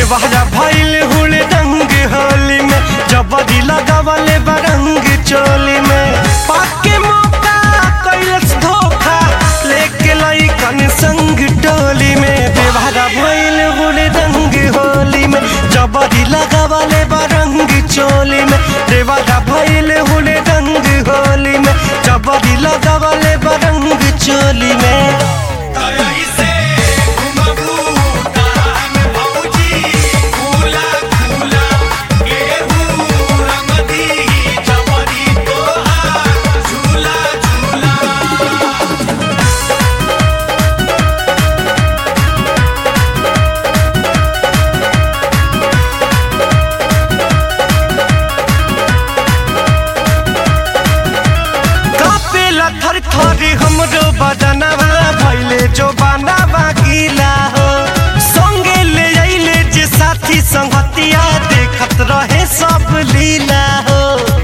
देवहरा भइल हुल रंग होली में जबरी लगावले बरंग चोली में पाके मौका कैलस धोखा लेके लइकन संग टोली में देवहरा भइल हुल रंग होली में जबरी लगावले बरंग चोली में देवहरा भइल हुल रंग होली में जबरी लगावले बरंग चोली में कापेला थर थरी हमरो बदनवा भइले जो बनावा गीला हो संगे ले आइले जे साथी संगतिया देखत रहे सब लीला हो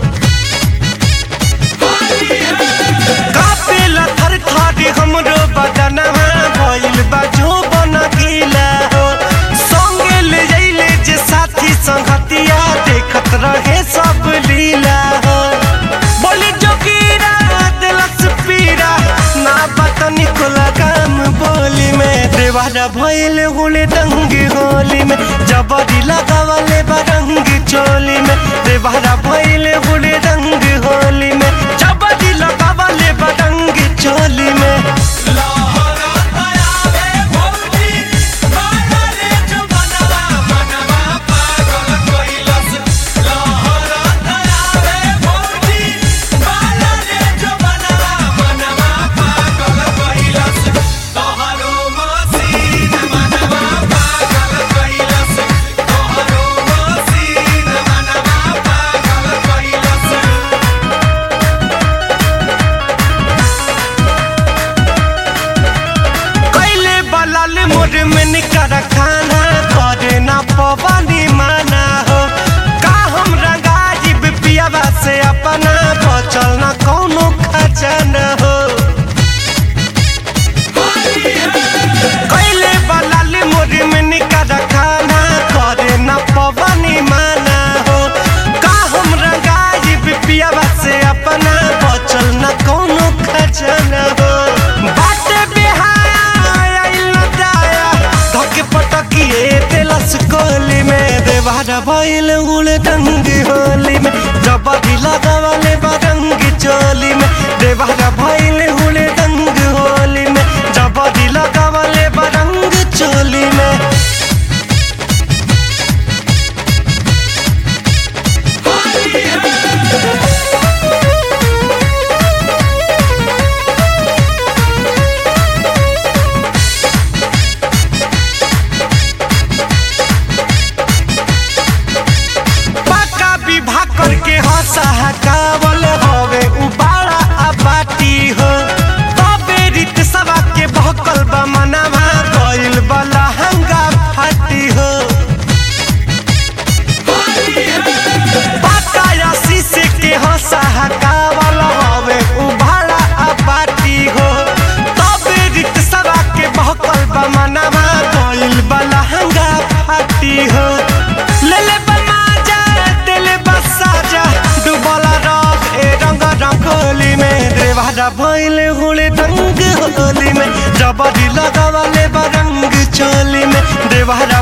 कापेला थर थरी हमरो बदनवा भइल बा जो बन गीला हो संगे ले आइले जे साथी संगतिया देखत रहे सब लीला हो बोली जोगीरा दिलस पीरा ना बतनी कुला काम बोली में देवारा भइल हुले दंग होली में जबरी लगावले बरंग चोली में देवारा भइल हुले दंग होली में जबरी लगावले बरंग चोली में कैले बलाल मोर में निकर खाना करे ना पवनी माना हो का हम रंगाजिब पियावा से अपना बचल ना कौनो खजाना हो कैले बलाल मोर में निकर खाना करे ना पवनी माना हो का हम रंगाजिब पियावा से अपना बचल ना कौनो खजाना हो बाटे बिहाया आइल न दाया धके पटकिए तेलस कोली में देवारा भइल उले दंग होली में जबरी लगावले बरंग चोली में देवारा भइल उले दंग होली में जबरी लगावले बरंग चोली में पक्का विवाह करके हंसा हकावल हवे उबाड़ा अबाटी हो तबे रीत सभा के भकल बा मनवा गइल बला हंगा फाटी हो पक्का आशीष के हंसा हकावल हवे उबाड़ा अबाटी हो तबे रीत सभा के भकल बा मनवा गइल बला हंगा फाटी हो ले ले बमाजा दिले बसाजा डुबला रंग ए रंग रंगोली में देवारा भइले हुले दंग होली में जबरी लगावले बरंग चोली में देवारा